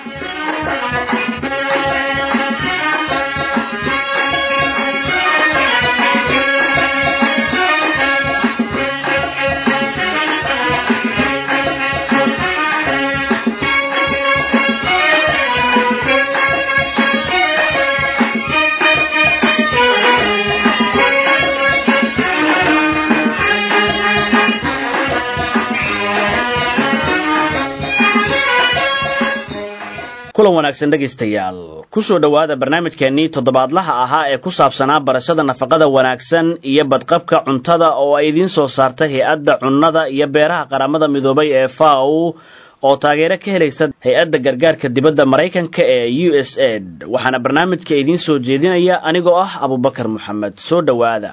kulan wanaagsan dhegaystayaal kusoo dhowaada barnaamijkeennii toddobaadlaha ahaa ee ku saabsanaa barashada nafaqada wanaagsan iyo badqabka cuntada oo ay idiin soo saartay hay-adda cunnada iyo beeraha qaramada midoobay ee faw oo taageero ka helaysa hay-adda gargaarka dibadda maraykanka ee u s aid waxaana barnaamijka idiin soo jeedinaya anigoo ah abubakar moxamed soo dhowaada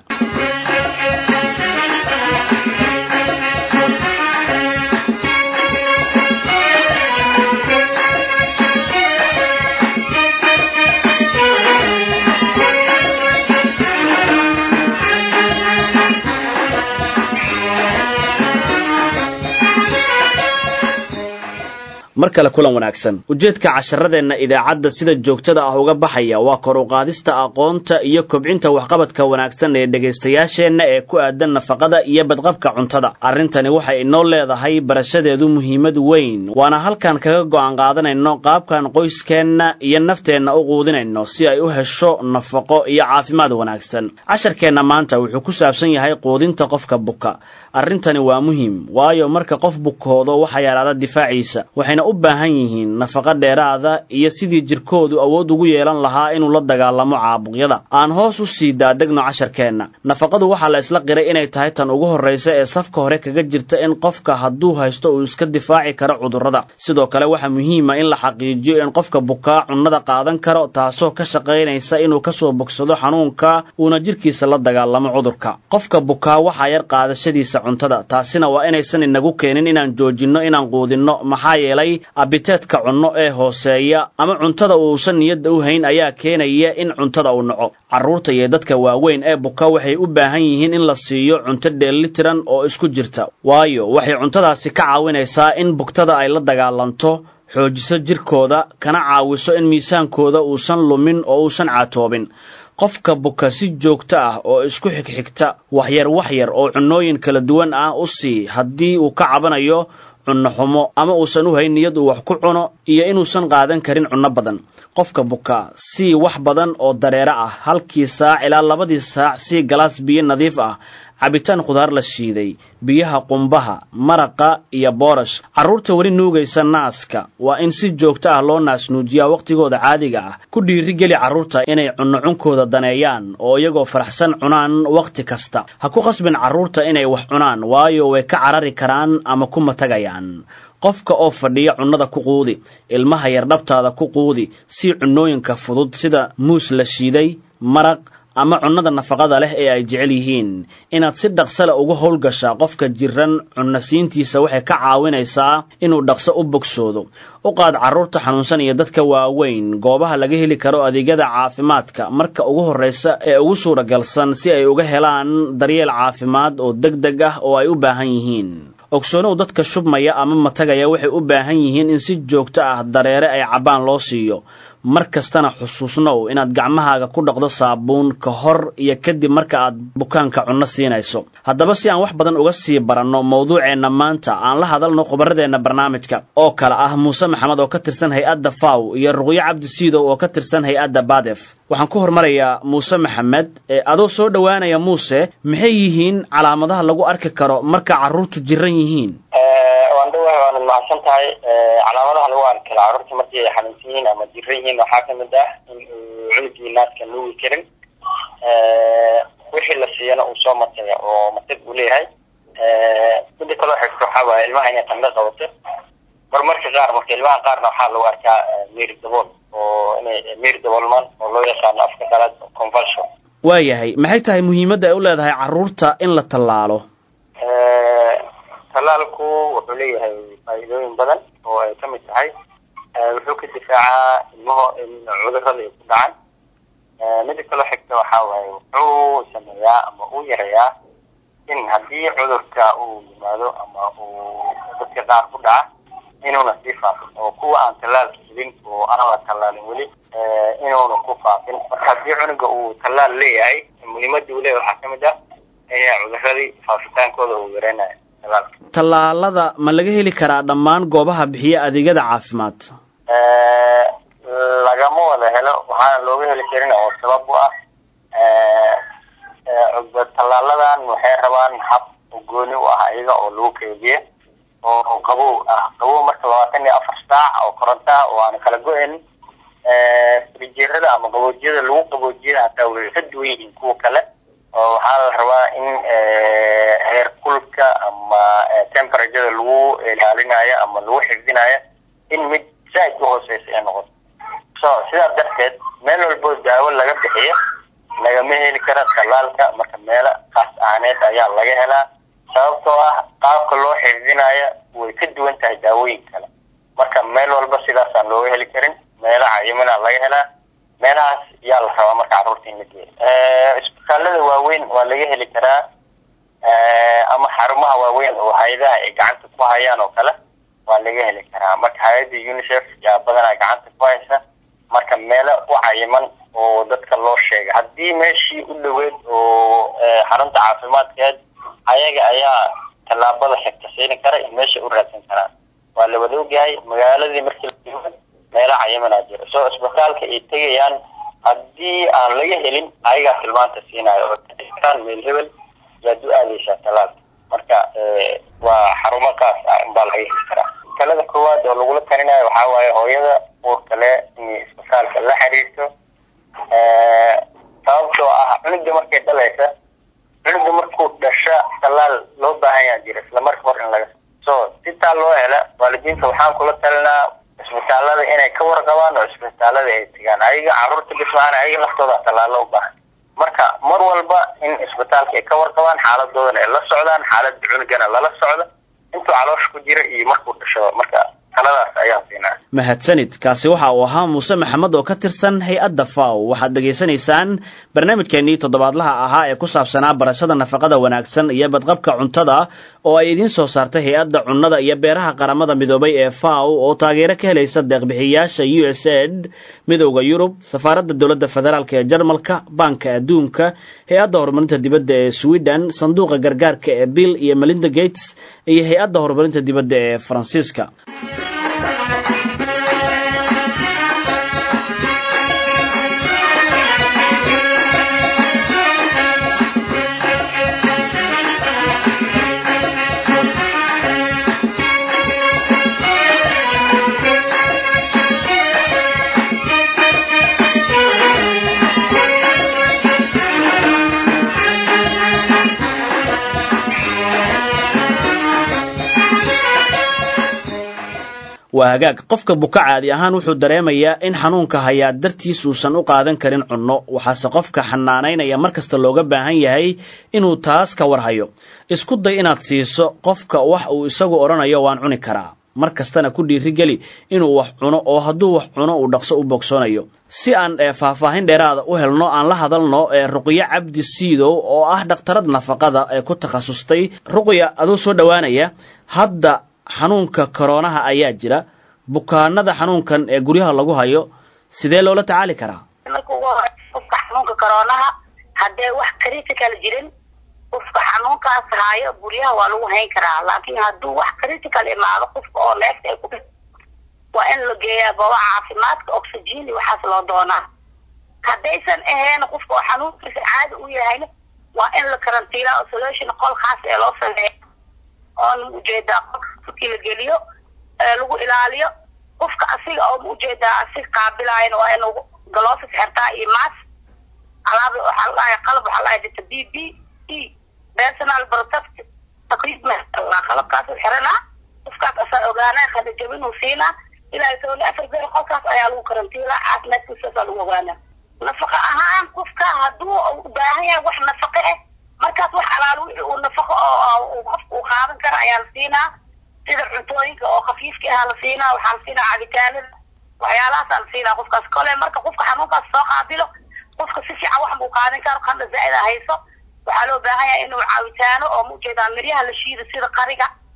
mar kale kulan wanaagsan ujeedka casharadeenna idaacadda sida joogtada ah uga baxaya waa kor u qaadista aqoonta iyo kobcinta waxqabadka wanaagsan ee dhegaystayaasheenna ee ku aadan nafaqada iyo badqabka cuntada arrintani waxay inoo leedahay barashadeedu muhiimad weyn waana halkan kaga go'aan qaadanayno qaabkan qoyskeenna iyo nafteenna u quudinayno si ay u hesho nafaqo iyo caafimaad wanaagsan casharkeenna maanta wuxuu ku saabsan yahay quudinta qofka buka arrintani waa muhiim waayo marka qof bukoodo waxaa yaraada difaaciisa waxayna u baahan yihiin nafaqo dheeraada iyo sidii jirkoodu awood ugu yeelan lahaa inuu la dagaalamo caabuqyada aan hoos u sii daadegno casharkeenna nafaqadu waxaa la isla qiray inay tahay tan ugu horraysa ee safka hore kaga jirta in qofka hadduu haysto uu iska difaaci karo cudurrada sidoo kale waxaa muhiima in la xaqiijiyo in qofka bukaa cunnada qaadan karo taasoo ka shaqaynaysa inuu kasoo bogsado xanuunka uuna jirkiisa la dagaalamo cudurka qofka bukaa waxaa yar qaadashadiisa cuntada taasina waa inaysan inagu keenin inaan joojinno inaan quudinno maxaa yeelay abiteedka cunno ee hooseeya ama cuntada uusan niyadda u hayn ayaa keenaya in cuntada uu naco carruurta iyo dadka waaweyn ee buka waxay u baahan yihiin in la siiyo cunto dheellitiran oo isku jirta waayo waxay cuntadaasi ka caawinaysaa in bugtada ay la dagaalanto xoojiso jirkooda kana caawiso in miisaankooda uusan lumin oo uusan caatoobin qofka buka si joogto ah oo isku xigxigta waxyar waxyar oo cunnooyin kala duwan ah u sii haddii uu ka cabanayo cunno xumo ama uusan u hayn niyad uu wax ku cuno iyo inuusan qaadan karin cunno badan qofka buka sii wax badan oo dareere ah halkii saac ilaa labadii saac sii galaas biyo nadiif ah cabitaan khudaar la shiiday biyaha qumbaha maraqa iyo boorash carruurta weli nuugaysa naaska waa in si joogto ah loo naasnuujiyaa wakhtigooda caadiga ah ku dhiirigeli carruurta inay cunno cunkooda daneeyaan oo iyagoo faraxsan cunaan wakhti kasta ha ku qasbin carruurta inay wax cunaan waayo way ka carari karaan ama ku matagayaan qofka oo fadhiya cunnada ku quudi ilmaha yar dhabtaada ku quudi sii cunnooyinka fudud sida muus la shiiday maraq ama cunnada nafaqada leh ee ay jecel yihiin inaad si dhaqsale uga howlgashaa qofka jiran cunnasiintiisa waxay ka caawinaysaa inuu dhaqso u bogsoodo u qaad carruurta xanuunsan iyo dadka waaweyn goobaha laga heli karo adeegyada caafimaadka marka ugu horraysa ee ugu suuragalsan si ay uga helaan daryeel caafimaad oo deg deg ah oo ay u baahan yihiin ogsoonow dadka shubmaya ama matagaya waxay u baahan yihiin in si joogto ah dareere ay cabbaan loo siiyo mar kastana xusuusnow inaad gacmahaaga ku dhaqdo saabuun ka hor iyo kadib marka aad bukaanka cunno siinayso haddaba si aan wax badan uga sii baranno mawduuceenna maanta aan la hadalno khubarradeenna barnaamijka oo kale ah muuse maxamed oo ka tirsan hay-adda faw iyo ruqyo cabdi siidow oo ka tirsan hay-adda badef waxaan ku hormarayaa muuse maxamed adoo soo dhowaanaya muuse maxay yihiin calaamadaha lagu arki karo marka carruurtu jiran yihiin waandhawahay waanad mahadsan tahay calaamadaha lagu arki karo carruurta markii ay xanuunsan yihiin ama jiran yihiin waxaa kamid ah in uu cunugii naaska nuugi karin wixii la siiyana uu soo mataya oo matag uu leeyahay mida kaloo xigto waxaa waaye ilmaha inay qandho qabato marmarka qaar marka ilmaha qaarna waxaa lagu arkaa meeri dabool oo inay meeri daboolmaan oo loo yaqaano afka qalaad convulsion waayahay maxay tahay muhiimadda ay u leedahay carruurta in la tallaalo talaalku wuxuu leeyahay faa'iidooyin badan oo ay kamid tahay wuxuu ka difaacaa ilmaho in cudurada ay ku dhacaan mida kaloo xigta waxaa waaye wuxuu sameeyaa ama uu yareeyaa in haddii cudurka uu yimaado ama uu dadka qaar ku dhaca inuuna sii faafin oo kuwa aan tallaalka helin oo aan la tallaalin weli inuuna ku faafin marka haddii cunuga uu tallaal leeyahay muhiimadda uu leeyahay waxaa kamid ah in cuduradii faafitaankooda uu yareynayo tallaalka tallaalada ma laga heli karaa dhammaan goobaha bixiya adeegyada caafimaad lagama wada helo waxaana looga heli karin oo sabab u ah tallaaladan waxay rabaan hab gooni u ah iyaga oo lagu keydiye oo qabow ah qabow marka labaatan iyo afar saac oo koronto ah oo aan kala go-in frijeerada ama qaboojiyada lagu qaboojiyada hataa way ka duwan yihiin kuwa kale oo waxaa la rabaa in heer kulka ama temperaturada lagu ilaalinayo ama lagu xifdinayo in mid saaid u hooseysa ay noqoto so sidaa darteed meel walbo daawo laga bixiyo lagama heli kara tallaalka marka meelo kaas ahaaneed ayaa laga helaa sababtoo ah qaabka loo xifdinayo way ka duwan tahay daawooyin kale marka meel walba sidaasaan looga heli karin meelo cayimana laga helaa meelahaas yaa la rabaa marka carruurta in la geeyo isbitaalada waaweyn waa laga heli karaa ama xarumaha waaweyn oo hay-adaha ay gacanta ku hayaan oo kale waa laga heli karaa marka hay-adda unicef yaa badanaa gacanta ku haysa marka meelo u cayiman oo dadka loo sheegay haddii meeshii u dhaweed oo xarunta caafimaadkeed ayaga ayaa tallaabada xigta siini kara in meesha u raadsan karaan waa la wada ogyahay magaaladii markii la meelo cayimanaa jira soo isbitaalka ay tegayaan haddii aan laga helin ayagaa tilmaanta siinayo oo karaan meel hebel yaad u aadeysaa tallaalka marka waa xarumo kaas ah inbaa laga heli karaa talada koowaad oo lagula talinayo waxaa waaye hooyada uurka le inay isbitaalka la xiriirto sababtoo ah cunuga markay dhalaysa cunuga markuu dhasha tallaal loo baahan yaa jira isla marka hor in laga so sitaa loo hela waalidiinta waxaan kula talinaa isbitaalada inay ka warqabaan oo isbitaalada ay tegaan ayaga carruurta bismaana ayaga laftooda tallaalo u baahan marka mar walba in isbitaalka ay ka warqabaan xaaladoodana ay la socdaan xaaladda cunugana lala socdo intuu caloosha ku jira iyo markuu dhashado marka taladaas ayaan siinaa mahadsanid kaasi waxa uu ahaa muuse maxamed oo ka tirsan hay-adda faw waxaad dhegaysanaysaan barnaamijkeenii toddobaadlaha ahaa ee ku saabsanaa barashada nafaqada wanaagsan iyo badqabka cuntada oo ay idiin soo saartay hay-adda cunnada iyo beeraha qaramada midoobay ee faw oo taageero ka helaysa deeqbixiyayaasha u s aid midowda yurub safaaradda dowladda federaalk ee jarmalka baanka adduunka hay-adda horumarinta dibadda ee sweden sanduuqa gargaarka ee bill iyo melinda gates iyo hay-adda horumarinta dibadda ee faransiiska waa hagaag qofka buka caadi ahaan wuxuu dareemayaa in xanuunka hayaa dartiis uusan u qaadan karin cunno waxaase qofka xanaanaynaya mar kasta looga baahan yahay inuu taas ka warhayo isku day inaad siiso qofka wax uu isagu odhanayo waan cuni karaa mar kastana ku dhiirigeli inuu wax cuno oo hadduu wax cuno uu dhaqso u bogsoonayo si aan faahfaahin dheeraada u helno aan la hadalno ee ruqyo cabdi siidow oo ah dhakhtarad nafaqada ee ku takhasustay ruqya aduu soo dhowaanaya hadda xanuunka koroonaha ayaa jira bukaanada xanuunkan ee guryaha lagu hayo sidee loola tacaali karaa marka ugu hore qofka xanuunka koroonaha haddee wax critical jirin qofka xanuunkaas haayo guryaha waa lagu hayn karaa laakiin hadduu wax critical imaado qofka oo neefta ay ku waa in la geeyaa goobaha caafimaadka oxygen iyo waxaas loo doonaa haddaysan ahayn qofka oo xanuunkiisa caadi u yahayna waa in la karantiilaa isolation qol khaas ee loo sameeya oon ujeedaa qolka markii la geliyo lagu ilaaliyo qofka asiga oo ujeedaa asiga qaabilaayana waa inuu galoofis xirtaa iyo maas alaab waxaa ladhahay qalab waxaa ladhahay dita b b e personal protect taqriibma qalabkaas xiranaa qofkaas asaa ogaanaa khadajabinuu siinaa ilaa toban afar beer qolkaas ayaa lagu karantiilaa caafimaadkiisaasaa lagu ogaanaa nafaqa ahaan qofka hadduu u baahan yahay wax nafaqo ah markaas wax alaal wixii uu nafaqo oo qofka uu qaadan kara ayaa la siinaa sida cuntooyinka oo khafiifka ahaa la siinaa waxaa la siinaa cabitaanada waxyaalahaasa la siinaa qofkaas kole marka qofka xanuunkaas soo qaabilo qofka si fiican wax buu qaadan karo qanda zaa'ida hayso waxaa loo baahan yahay inuu caawitaano oo maujeedaa miryaha la shiido sida qariga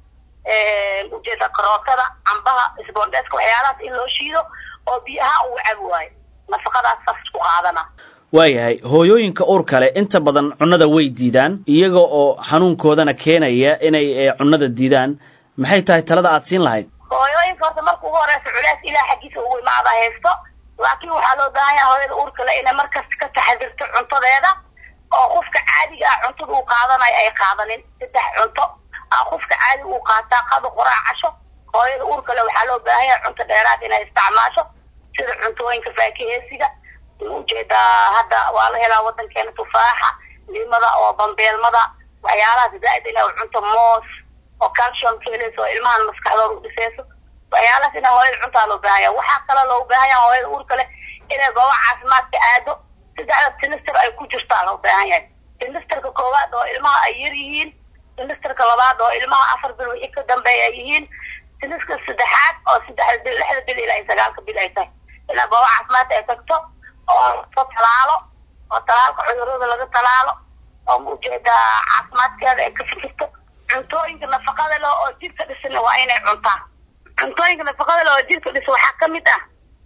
ujeeda karootada cambaha isboondeeska waxyaalahaas in loo shiido oo biyaha uu cabi waayo nafaqadaas saas isku qaadana waayahay hooyooyinka uurka leh inta badan cunnada way diidaan iyaga oo xanuunkoodana keenaya inay cunnada diidaan maxay tahay talada aad siin lahayd hooyooyinka horta marka ugu horeysa culeys ilaah xaggiisa ugu imaada haysto laakiin waxaa loo baahan yaha hooyada uurka le inay markasta ka taxadirto cuntadeeda oo qofka caadiga ah cuntada uu qaadanayo ay qaadanin saddex cunto a qofka caadiga uu qaataa qado qoraa casho hooyada uurka le waxaa loo baahan yaha cunto dheeraad inay isticmaasho sida cuntooyinka faakiheesiga ujeedaa hadda waa la helaa wadankeena tufaaxa limada oo bambeelmada waxyaalahaas zaaid inay cunto moos oo calcium keeleyso oo ilmahan maskaxdooda u dhiseyso waxyaalahaas inay hooyada cuntaa loo baahanya waxaa kaloo loo baahan yaha hooyada uurka leh inay gooba caafimaadka aado saddexda sinister ay ku jirtaa loo baahan yahay sinisterka koowaad oo ilmaha ay yar yihiin sinisterka labaad oo ilmaha afar bil wixii ka dambeeya ay yihiin siniska saddexaad oo saddexda bil lixda bil ilaa sagaalka bil ay tahay inay gooba caafimaadka ay tagto oo soo talaalo oo talaalka cudurada laga talaalo oo ujeedaa caafimaadkeeda ay ka fikirto cuntooyinka nafaqada leh oo jirka dhisan waa inay cuntaan cuntooyinka nafaqada leh oo jirka dhisan waxaa kamid ah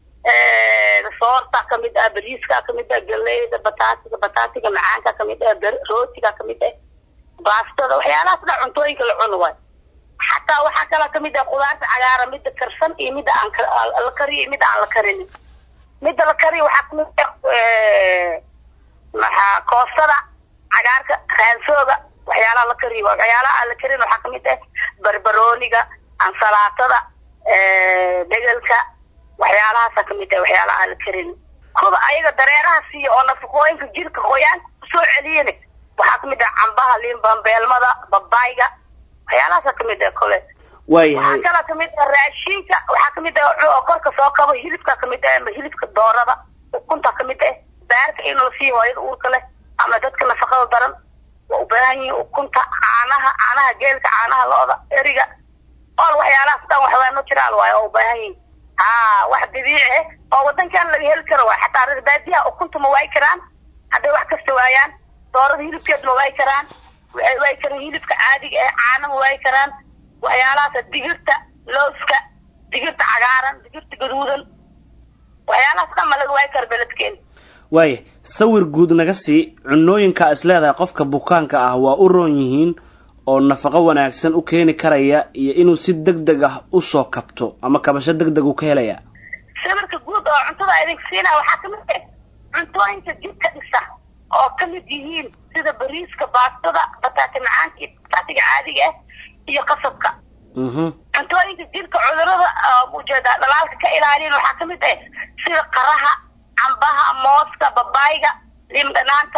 soorta kamid ah bariiska kamid ah galeyda bataatiga bataatiga macaanka kamid ah rootiga kamid ah baastada waxyaalahaas dha cuntooyinka la cuni waayo xataa waxaa kaloo kamid ah qudaarta cagaara mida karsan iyo mida aan la kariyo iyo mida aan la karinin midda la kariyo waxaa kamid ah maxaa koostada cagaarka raansooga waxyaalaha la kariyo waxyaalaha aan la karin waxaa kamid ah barbarooniga ansalaatada degelka waxyaalahaasa kamid ah waxyaalaha aan la karin kuda ayaga dareeraha siiya oo nafaqooyinka jirka qoyaanka kusoo celiyin waxaa kamid ah cambaha liinbambeelmada babayga waxyaalahaasa kamid ah kole waayahay waxaa kaloo kamid ah raashinka waxaa kamid ah oo korka soo kabo hilibka kamid ah ama hilibka doorada ukunta kamid ah baarka in la siiyo hooyada uurka leh ama dadka nafaqada daran waa u baahan yihiin ukunta caanaha caanaha geelka caanaha lo-da eriga ool waxyaalahaas dhan waxbaa natural waayo oo u baahan yihiin ha wax dabiici ah oo wadankan laga heli karo waay xataa reer baadiyaha ukunta ma waayi karaan hadday wax kasta waayaan doorada hilibkeed ma waayi karaan waxay waayi karaan hilibka caadiga ah caana ma waayi karaan waxyaalahaas digirta looska digirta cagaaran digirta gaduudan waxyaalahaas dhan ma laga waayi karo beledkeena waaya sawir guud naga sii cunooyinka is leedahay qofka bukaanka ah waa u roon yihiin oo nafaqo wanaagsan u keeni karaya iyo inuu si deg deg ah usoo kabto ama kabasho deg deg uu ka helaya sawirka guud oo cuntada idinka siinaya waxaa kamid ah cuntooyinka jidka dhisa oo kamid yihiin sida bariiska baastada bataati macaanka iyo bataatiga caadiga ah iyo qasabka cuntooyinka jirka cudurada ujeeda dhalaalka ka ilaaliyan waxaa kamid ah sida qaraha cambaha mooska babayga liim dhanaanta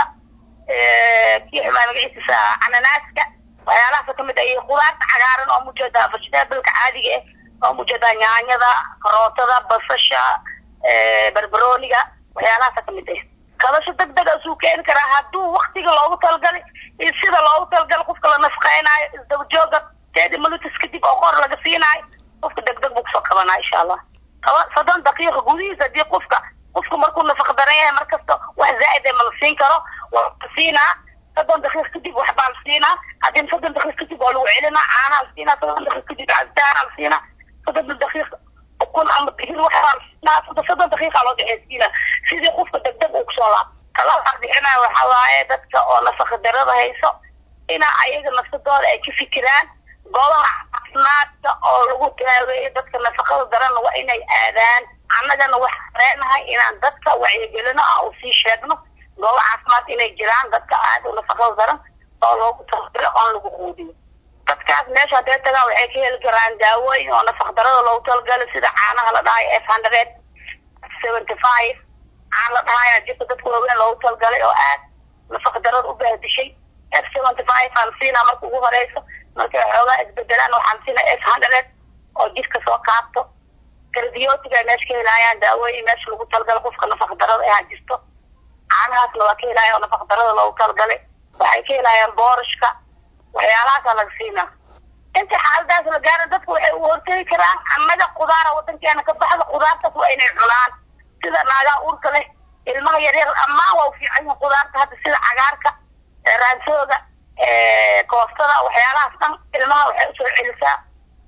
kii xumaa magaciisa cananaaska waxyaalahaasa kamid ah iyo qudaarta cagaaran oo mujeeda vegetableka caadiga ah oo mujeeda nyaanyada karootada basasha barbarooniga waxyaalahaasa kamid ah kabasho deg deg asuu keeni karaa hadduu waktiga loogu talagalay iyo sida loogu talagalay qofka la nafqeynaayo isdabajooga teedi minutis kadib oo qor laga siinaayo qofka deg deg buu kusoo kabanaa insha allah soddon daqiiqa gudihiisa hadii qofka qofku markuu nafaqa daran yahay markasta wax zaaid ma la siin karo waa la siinaa soddon daqiiq kadib waxbaa la siinaa haddii soddon daqiiq kadib waa lagu celinaa caanaa la siinaa soddon daqiiq kadib cabitaanaa la siinaa soddon daqiiq ukun ama digir waxbaa la siinaa soddon daqiiqa loo dhexeysiinaa sidii qofka deg deg uu kusoo laab talada bixinaya waxaa waaye dadka oo nafaqa darada hayso ina ayaga nafsadooda ay ka fikiraan goobaha caafimaadka oo lagu daaweeyo dadka nafaqada daranna waa inay aadaan annagana waxaan leenahay inaan dadka wacyigelino ah u sii sheegno goobo caafimaad inay jiraan dadka aada u nafaqada daran oo loogu talagalo oon lagu quudiyo dadkaas meesha hadday tagaan waxay ka heli karaan daawooyin oo nafaq darada loogu talagalo sida caanaha la dhahayo f hundred seventy five caan la dhahaya jirka dadka waaweyn loogu talagalay oo aad nafaq darada u bahdishay f seventy five aan siinaa marka ugu horeyso markay xoogaa isbedelaan waxaan siinaa f hundred oo jirka soo kaabto karbiyootiga ay meesha ka helaayaan daawooyin meesha lagu talagalo qofka nafaq darada ahaa jirto caanahaasna waa ka helaya oo nafaq darada loogu talagalay waxay ka helaayaan boorashka waxyaalahaasa laga siinaa inta xaaladaas la gaara dadku waxay u hortegi karaan annaga qudaara wadankeena ka baxda qudaartaas waa inay cunaan sida naagaa uurka leh ilmaha yaryar amaan waa u fiican yihin qudaarta hadda sida cagaarka raansooga koostada waxyaalahaas dhan ilmaha waxay usoo celisaa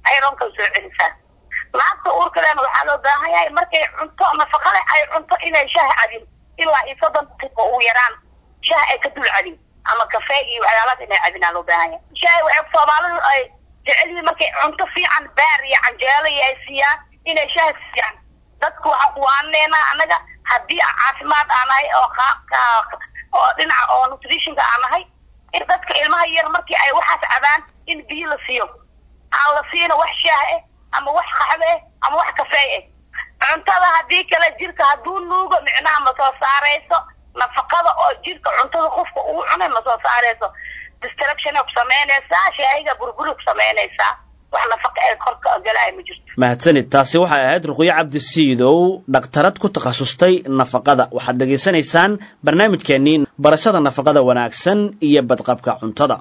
ironka soo celisaa naagta uurkaleena waxaa loo baahan yahay markay cunto nafaqa leh ay cunto inay shaah cabin ilaa iyo soddon daqiiqo ugu yaraan shaah ay ka dul cabin ama kafee iyo waxyaalaas inay cabinaa loo baahan yahay shaah waxay soomaalidu ay jecel yihiin markay cunto fiican baar iyo canjeelo iyo ay siiyaan inay shaah siiyaan dadku waxaan ku waaneenaa annaga haddii caafimaad aan nahay oo qaabka oo dhinaca oo nutritionka aan nahay in dadka ilmaha yar markii ay waxaas cabaan in biyo la siiyo aan la siino wax shaah eh ama wax qaxwe eh ama wax kafee eh cuntada haddii kale jirka hadduu nuugo micnaha ma soo saarayso nafaqada oo jirka cuntada qofka uu cunay ma soo saarayso distractiona ku samaynaysaa shaahiga burburi ku samaynaysaa wax nafaqa ee korka galaya ma jirto mahadsanid taasi waxay ahayd ruqyo cabdi siidow dhakhtarad ku takhasustay nafaqada waxaad dhegaysanaysaan barnaamijkeennii barashada nafaqada wanaagsan iyo badqabka cuntada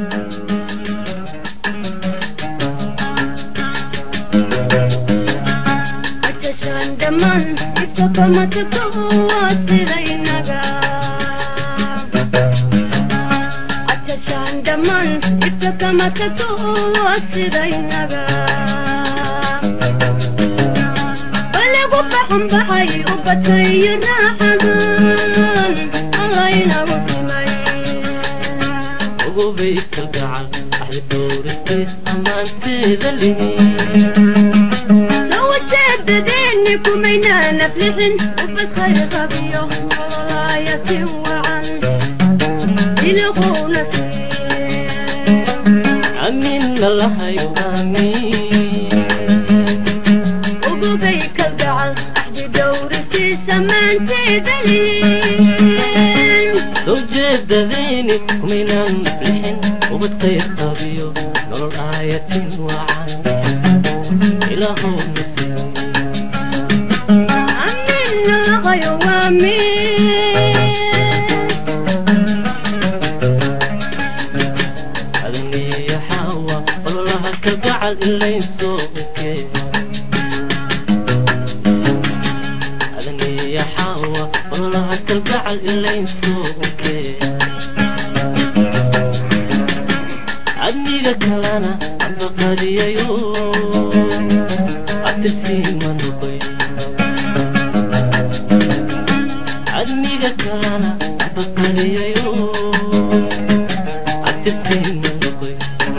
balagu baxanbaxay u batayo raaxadan allaynagu simay ogobay kalgacal axdi dhowristiis ammaanteeda lihi lawajeedadeeni kumaynaa naflixin ubadkhayr qabiyo olaayatin wacan iliguuna amiin lalahayo amiin ogobay kalgacal axdi dhowristiis ammaanteeda lihin soo jeedadeeni kumaynaan naflixin ubad khayr qabiyo nolol aayatin wacan ilaahow nasiib amin nalaqayo waamin adaniyo xaawa ololaha kalgacal ilaysoo okee adaniyo xaawa ololaha kalgacal ilaysoo okee adniga kalana abaqadiyayo abtirsiima noqoy adniga kalana abaqadiyayo abtirsiima noqoy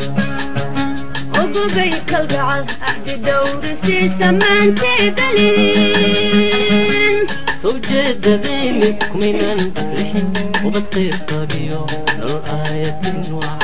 ogobay kalgacal axdi dhowrisiisa maanteeda lihin soo jeedadeeni kumaynan aflixin ubad qayr qabiyo nolol aayatin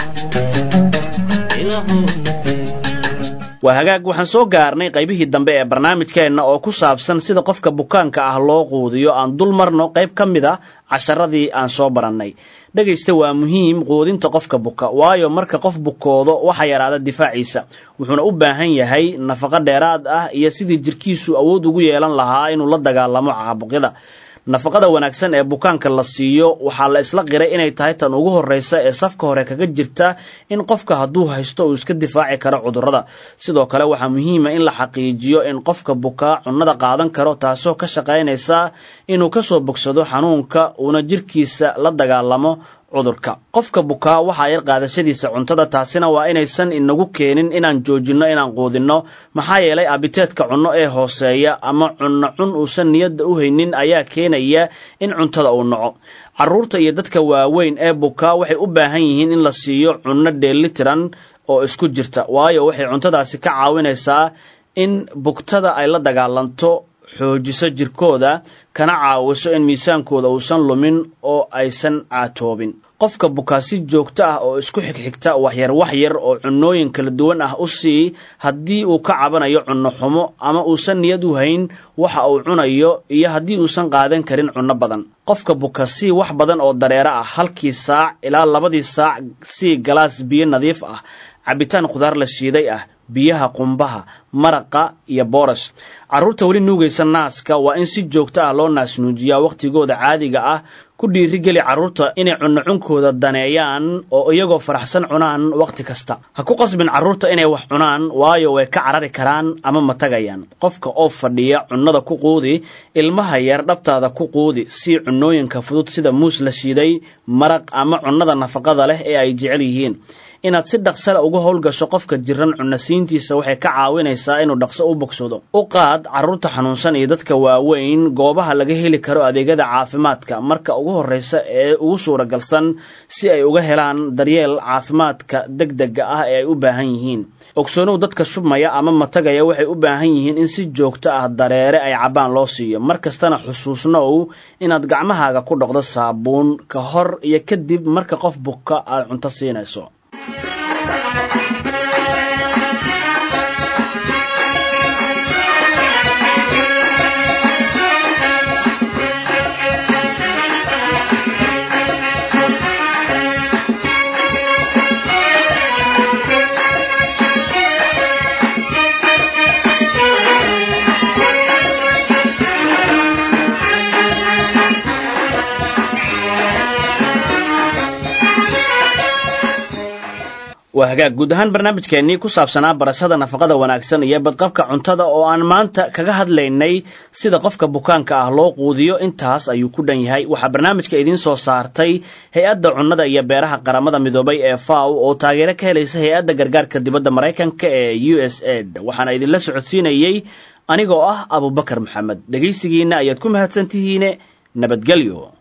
wacan ilaahow nasiib waa hagaag waxaan soo gaarnay qaybihii dambe ee barnaamijkeenna oo ku saabsan sida qofka bukaanka ah loo quudiyo aan dul marno qayb ka mid a casharadii aan soo barannay dhegaysta waa muhiim quudinta qofka buka waayo marka qof bukoodo waxa yaraada difaaciisa wuxuuna u baahan yahay nafaqo dheeraad ah iyo sidii jirkiisu awood ugu yeelan lahaa inuu la dagaalamo caabuqyada nafaqada wanaagsan ee bukaanka la siiyo waxaa la isla qiray inay tahay tan ugu horreysa ee safka hore kaga jirta in qofka hadduu haysto uu iska difaaci karo cudurrada sidoo kale waxaa muhiima in la xaqiijiyo in qofka bukaa cunnada qaadan karo taasoo ka shaqaynaysa inuu ka soo bogsado xanuunka uuna jirkiisa la dagaalamo cudurka qofka bukaa waxaa yar qaadashadiisa cuntada taasina waa inaysan inagu keenin inaan joojinno inaan quudinno maxaa yeelay abiteedka cunno ee hooseeya ama cunno cun uusan niyadda u haynin ayaa keenaya in cuntada uu naco carruurta iyo dadka waaweyn ee bukaa waxay u baahan yihiin in la siiyo cunno dheelitiran oo isku jirta waayo waxay cuntadaasi ka caawinaysaa in bugtada ay la dagaalanto xoojiso jirkooda kana caawiso in miisaankooda uusan lumin oo aysan caatoobin qofka bukaa si joogto ah oo isku xigxigta waxyar waxyar oo cunnooyin kala duwan ah u sii haddii uu ka cabanayo cunno xumo ama uusan niyad u hayn waxa uu cunayo iyo haddii uusan qaadan karin cunno badan qofka buka sii wax badan oo dareero ah halkii saac ilaa labadii saac sii galaas biyo nadiif ah cabitaan khudaar la shiiday ah biyaha qumbaha maraqa iyo boorash carruurta weli nuugaysa naaska waa in si joogto ah loo naasnuujiyaa wakhtigooda caadiga ah ku dhiirigeli carruurta inay cunno cunkooda daneeyaan oo iyagoo faraxsan cunaan wakhti kasta ha ku qasbin carruurta inay wax cunaan waayo way ka carari karaan ama matagayaan qofka oo fadhiya cunnada ku quudi ilmaha yar dhabtaada ku quudi sii cunnooyinka fudud sida muus la shiiday maraq ama cunnada nafaqada leh ee ay jecel yihiin inaad si dhaqsale uga howlgasho qofka jiran cunasiintiisa waxay ka caawinaysaa inuu dhaqso u bogsado u qaad carruurta xanuunsan iyo dadka waaweyn goobaha laga heli karo adeegyada caafimaadka marka ugu horreysa ee ugu suuragalsan si ay uga helaan daryeel caafimaadka deg dega ah ee ay u baahan yihiin ogsoonow dadka shubmaya ama matagaya waxay u baahan yihiin in si joogto ah dareere ay cabbaan loo siiyo mar kastana xusuusnow inaad gacmahaaga ku dhoqdo saabuun ka hor iyo kadib marka qof buka aad cunto siinayso waa hagaag guud ahaan barnaamijkeennii ku saabsanaa barashada nafaqada wanaagsan iyo badqabka cuntada oo aan maanta kaga hadlaynay sida qofka bukaanka ah loo quudiyo intaas ayuu ku dhan yahay waxaa barnaamijka idiin soo saartay hay-adda cunnada iyo beeraha qaramada midoobay ee faw oo taageero ka helaysa hay-adda gargaarka dibadda maraykanka ee u s aid waxaana idinla socodsiinayey anigoo ah abubakar maxamed dhegaysigiinna ayaad ku mahadsantihiine nabadgelyo